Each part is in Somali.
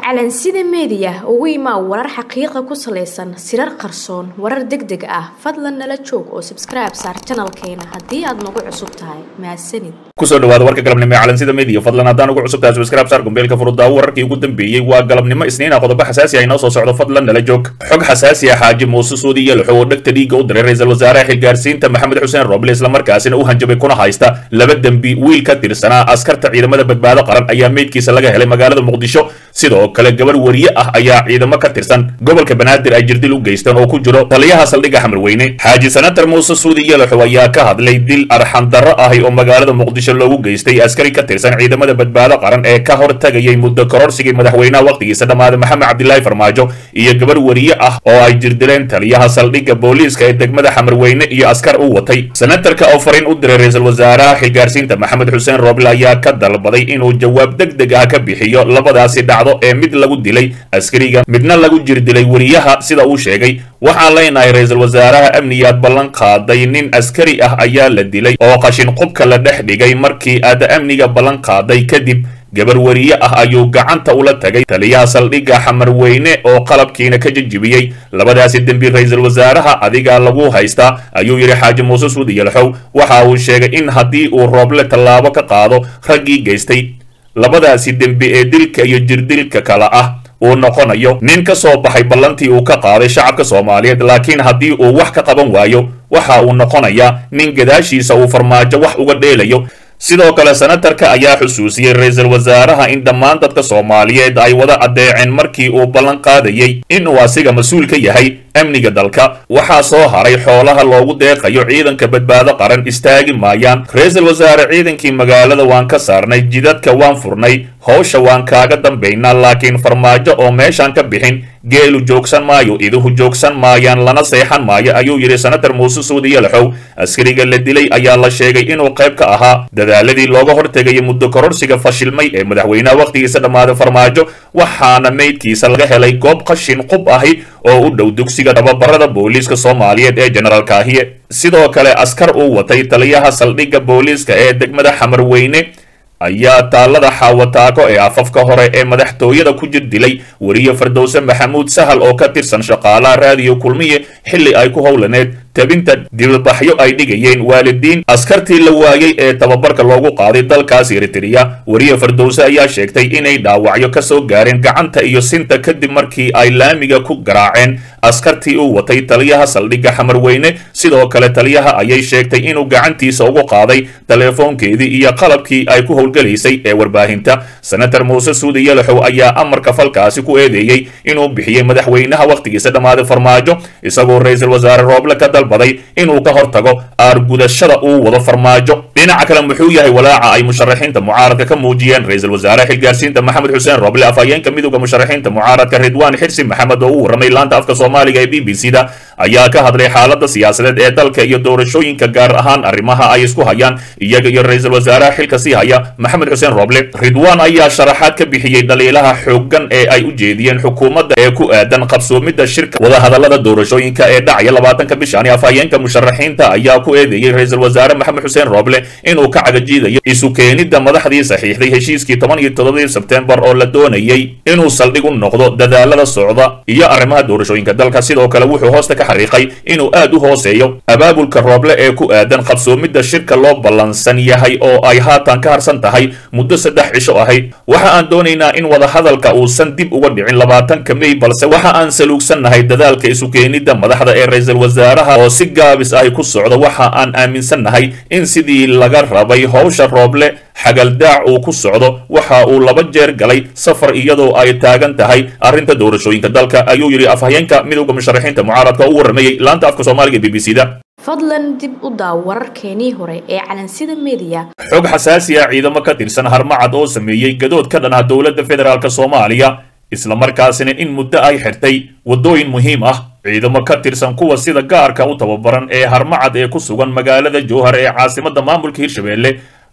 calansida meediya ugu imaa warar xaqiiqa ku salaysan sirar qarsoon warar deg deg ah fadlan nala joog oo sabskribe saar janalkeena haddii aad nagu cusub tahay mahadsanid kusoo dhawaada warka galabnimo ee calansida media fadlan haddaan ugu cusub tahay subscribe saar gombeelka furudaawo wararkii ugu dambeeyey waa galabnimo isniina qodobo xasaasi ah inoo soo socdo fadlan nala joog xog xasaasi ah xaaji muuse suudi iyo laxow oo dhegta dhiigga u diray ra-iisul wasaaraha xilgaarsiinta maxamed xuseen roble islamarkaasina u hanjabay kuna haysta laba dembi wiil ka tirsanaa askarta ciidamada badbaado qaran ayaa meydkiisa laga helay magaalada muqdisho sidoo kale gabar wariye ah ayaa ciidamo ka tirsan gobolka banaadir ay jirdil u geysteen oo ku jiro taliyaha saldhigga xamarweyne xaaji sanatar muuse suudi yalaxow ayaa ka hadlay dil arxandarro ahi oo magaalada muqdisho loogu geystay askari ka tirsan ciidamada badbaado qaran ee ka hor tagayay muddo kororsigii madaxweynaha wakhtigiisa dhammaaday maxamed cabdilaahi farmaajo iyo gabar wariye ah oo ay jirdileen taliyaha saldhigga booliiska ee degmada xamarweyne iyo askar u watay sanatarka oo fariin u diray ra-iisul wasaaraha xilgaarsiinta maxamed xuseen roble ayaa ka dalbaday inuu jawaab deg deg ah ka bixiyo labadaasi dhacdo ee mid lagu dilay askariga midna lagu jirdilay wariyaha sida uu sheegay waxaan leenahay ra-iisul wasaaraha amniyaad ballan qaaday nin askari ah ayaa la dilay oo qashin qubka la dhex dhigay markii aad amniga ballan qaaday kadib gabar wariye ah ayuu gacanta ula tagay taliyaha saldhigga xamarweyne oo qalabkiina ka jejibiyey labadaasi dembi ra-iisul wasaaraha adigaa lagu haystaa ayuu yidhi xaaji muuse suudi yalxow waxa uu sheegay in haddii uu rooble tallaabo ka qaado raggii geystay labadaasi dembi ee dilka iyo jirdilka kale ah uu noqonayo nin ka soo baxay ballantii uu ka qaaday shacabka soomaaliyeed laakiin haddii uu wax ka qaban waayo waxa uu noqonayaa nin gadaashiisa uu farmaajo wax uga dheelayo sidoo kale senatarka ayaa xusuusiyey ra-iisul wasaaraha in dhammaan dadka soomaaliyeed ay wada addeeceen markii uu ballan qaadayey inuu asiga mas-uul ka yahay amniga dalka waxaa soo haray xoolaha loogu deeqayo ciidanka badbaado qaran istaagi maayaan ra-iisul wasaare ciidankii magaalada waan ka saarnay jidadka waan furnay howsha waan kaaga dambaynaa laakiin farmaajo oo meeshaan ka bixin geelu joogsan maayo iduhu joogsan maayaan lana seexan maayo ayuu yidhi senatar muuse suudi yalaxow askariga la dilay ayaa la sheegay inuu qayb ka ahaa dadaaladii looga hortegayay muddo kororsiga fashilmay ee madaxweynaha wakhtigiisa dhammaaday farmaajo waxaana meydkiisa laga helay goob qashin qub ahi oo u dhow dugsiga tababarada booliiska soomaaliyeed ee jenaraal kaahiye sidoo kale askar uu watay taliyaha saldhigga booliiska ee degmada xamarweyne ayaa taalada xaawataako ee afafka hore ee madaxtooyada ku jir dilay weriye fardowse maxamuud sahal oo ka tirsan shaqaalaha raadiyo kulmiye xilli ay ku howlaneed tabinta dibadbaxyo ay dhigayeen waalidiin askartii la waayey ee tababarka loogu qaaday dalkaas eritrea weriye fardowse ayaa sheegtay inay dhaawacyo ka soo gaareen gacanta iyo sinta kadib markii ay laamiga ku garaaceen askartii uu watay taliyaha saldhigga xamarweyne sidoo kale taliyaha ayay sheegtay inuu gacantiisa ugu qaaday teleefoonkeedii iyo qalabkii ay ku howlgalaysay ee warbaahinta senatar muuse suudi yalaxow ayaa amarka falkaasi ku eedeeyey inuu bixiyey madaxweynaha wakhtigiisa dhammaaday farmaajo isagoo ra-iisul wasaare rooble ka dalbaday inuu ka hortago aargudashada uu wado farmaajo dhinaca kale muxuu yahay walaaca ay musharaxiinta mucaaradka ka muujiyeen ra-iisul wasaare xilgaarsiinta maxamed xuseen roble afhayeenka midowda musharaxiinta mucaaradka ridwaan xirsi maxamed oo u warramay laanta afka soomaaliga ee b b c da ayaa ka hadlay xaaladda siyaasadeed ee dalka iyo doorashooyinka gaar ahaan arrimaha ay isku hayaan iyaga iyo ra-iisul wasaaraha xilka sii haya maxamed xuseen roble ridwaan ayaa sharaxaad ka bixiyey dhaliilaha xooggan ee ay u jeediyeen xukuumadda ee ku aadan qabsoomidda shirka wadahadallada doorashooyinka ee dhacaya labaatanka bishan afhayeenka musharaxiinta ayaa ku eedeeyey ra-iisul wasaare maxamed xuseen roble inuu ka cagajiidayo isu keenidda madaxdii saxiixday heshiiskii toban iyo toddobadii sebtembar oo la doonayey inuu saldhig u noqdo dadaalada socda iyo arrimaha doorashooyinka dalka sidoo kale wuxuu hoosta ka xariiqay inuu aad u hooseeyo abaabulka rooble ee ku aadan qabsoomidda shirka loo ballansan yahay oo ay haatan ka harsan tahay muddo saddex cisho ahayd waxa aan doonaynaa in wadahadalka uusan dib uga dhicin labaatanka mey balse waxa aan saluugsannahay dadaalka isu keenidda madaxda ee ra-iisul wasaaraha oo si gaabis ahi ku socda waxa aan aaminsannahay in sidii laga rabay howsha rooble xagaldaac uu ku socdo waxa uu laba jeer galay safar iyadoo ay taagan tahay arrinta doorashooyinka dalka ayuu yidhi afhayeenka midowda musharaxiinta mucaaradka u warramayey laanta afka soomaaliga b b c da fadlan dib u daaw wararkeenii hore ee calansida meediya xog xasaasi ah ciidamo ka tirsan harmacad oo sameeyey gadood ka dhan ah dowladda federaalk soomaaliya islamarkaasina in muddo ay xirtay waddooyin muhiim ah ciidamo ka tirsan kuwa sida gaarka u tababaran ee harmacad ee ku sugan magaalada jowhar ee caasimadda maamulka hirshabelle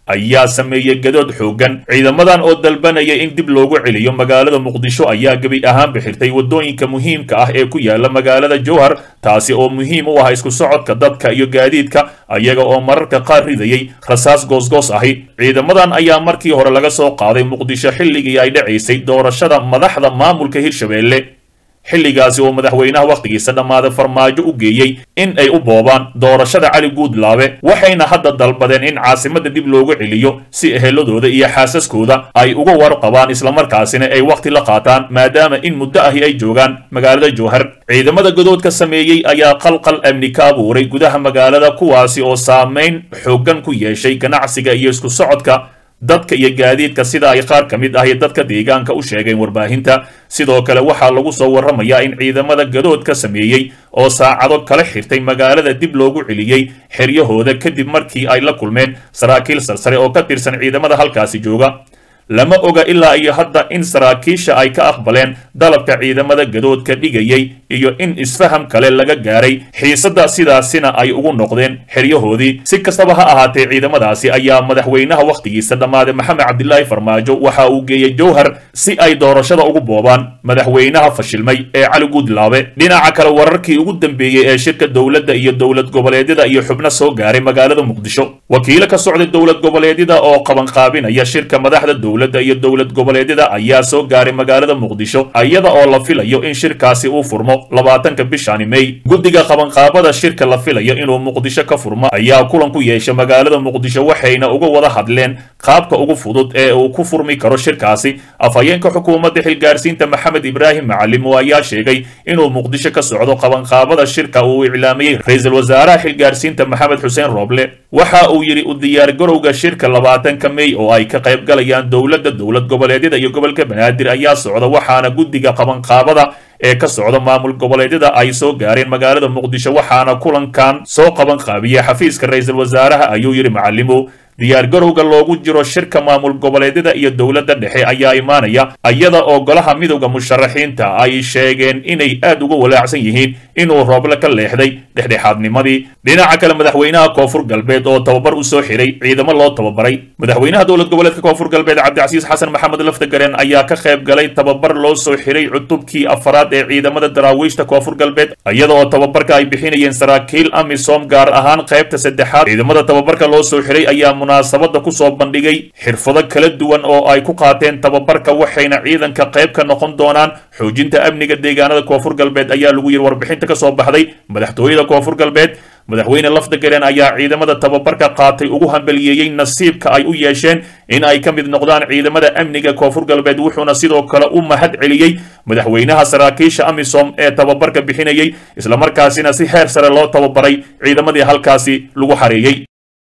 ayaa sameeyey gadood xooggan ciidamadan oo dalbanaya in dib loogu celiyo magaalada muqdisho ayaa gebi ahaan bixirtay waddooyinka muhiimka ah ee ku yaala magaalada jowhar taasi oo muhiim u ah isku socodka dadka iyo gaadiidka ayaga oo mararka qaar ridayay rasaas goosgoos ahi ciidamadan ayaa markii hore laga soo qaaday muqdisho xilligii ay dhacaysay doorashada madaxda maamulka hirshabeelle xilligaasi oo madaxweynaha wakhtigiisa dhammaaday farmaajo u geeyey in ay u boobaan doorashada cali guudlaabe waxayna hadda dalbadeen in caasimada dib loogu celiyo si eheladooda iyo xaasaskooda ay uga warqabaan islamarkaasina ay wakhti la qaataan maadaama in muddo ahi ay joogaan magaalada jowhar ciidamada godoodka sameeyey ayaa qalqal amni ka abuuray gudaha magaalada kuwaasi oo saamayn xooggan ku yeeshay ganacsiga iyo isku socodka dadka iyo gaadiidka sida ay qaar ka mid ahi dadka deegaanka u sheegeen warbaahinta sidoo kale waxaa lagu soo warramayaa in ciidamada gadoodka sameeyey oo saacado kala xirtay magaalada dib loogu celiyey xeryahooda kadib markii ay la kulmeen saraakiil sarsare oo ka tirsan ciidamada halkaasi jooga lama oga ilaa iyo hadda in saraakiisha ay ka aqbaleen dalabka ciidamada gadoodka dhigayay iyo in isfaham kale laga gaaray xiisadda sidaasina ay ugu noqdeen xeryahoodii si kastaba ha ahaatee ciidamadaasi ayaa madaxweynaha wakhtigiisa dhammaaday maxamed cabdilaahi farmaajo waxa uu geeyey jowhar si ay doorashada ugu boobaan madaxweynaha fashilmay ee cali guudlaabe dhinaca kale wararkii ugu dambeeyey ee shirka dowladda iyo dowlad goboleedyada iyo xubno soo gaaray magaalada muqdisho wakiilo ka socday dowlad goboleedyada oo qabanqaabinaya shirka madaxda dowladda iyo dowlad goboleedyada ayaa soo gaaray magaalada muqdisho iyada oo la filayo in shirkaasi uu furmo labaatanka bishani mey guddiga qabanqaabada shirka la filayo inuu muqdisho ka furmo ayaa kulan ku yeesha magaalada muqdisho waxayna uga wada hadleen qaabka ugu fudud ee uu ku furmi karo shirkaasi afhayeenka xukuumadda xilgaarsiinta maxamed ibraahim macalim oo ayaa sheegay inuu muqdisho ka socdo qabanqaabada shirka uu iclaamiyey ra-iisul wasaaraha xilgaarsiinta maxamed xuseen rooble waxa uu yidhi u diyaargarowga shirka labaatanka mey oo ay ka qayb galayaan dowladda dowlad goboleedyada iyo gobolka banaadir ayaa socda waxaana guddiga qabanqaabada ee ka socda maamul goboleedyada ay soo gaareen magaalada muqdisho waxaana kulankan soo qaban qaabiyey xafiiska ra-iisul wasaaraha ayuu yidhi macalimo diyaargarowga loogu jiro shirka maamul goboleedyada iyo dowladda dhexe ayaa imaanaya iyada oo golaha midowda musharaxiinta ay sheegeen inay aad uga walaacsan yihiin inuu rooble ka leexday dhexdhexaadnimadii dhinaca kale madaxweynaha koonfur galbeed oo tababar u soo xiray ciidamo loo tababaray madaxweynaha dowlad goboleedka koonfur galbeed cabdicasiis xasan maxamed laftagareen ayaa ka qayb galay tababar loo soo xiray cutubkii afaraad ee ciidamada daraawiishta koonfur galbeed iyada oo tababarka ay bixinayeen saraakiil amisom gaar ahaan qaybta saddexaad ciidamada tababarka loo soo xiray ayaa munaasabada kusoo bandhigay xirfado kala duwan oo ay ku qaateen tababarka waxayna ciidanka qayb ka noqon doonaan xoojinta amniga deegaanada koonfur galbeed ayaa lagu yiri warbixinta ka soo baxday madaxtooyada koonfur galbeed madaxweyne lafdagaren ayaa ciidamada tababarka qaatay ugu hambaliyeeyey nasiibka ay u yeesheen in ay ka mid noqdaan ciidamada amniga koonfur galbeed wuxuuna sidoo kale u mahad celiyey madaxweynaha saraakiisha amisom ee tababarka bixinayey islamarkaasina si heer sare loo tababaray ciidamadii halkaasi lagu xareeyey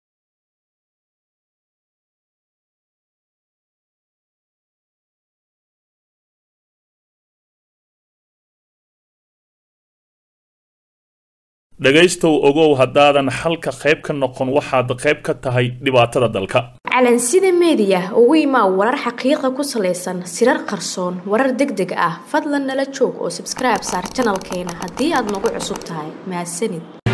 dhegaystow ogow haddaadan xalka qayb ka noqon waxaad qayb ka tahay dhibaatada dalka calansida meediya ugu imaa warar xaqiiqa ku salaysan sirar qarsoon warar deg deg ah fadlan nala joog oo sabskribe saar janalkeena haddii aad nagu cusub tahay mahadsanid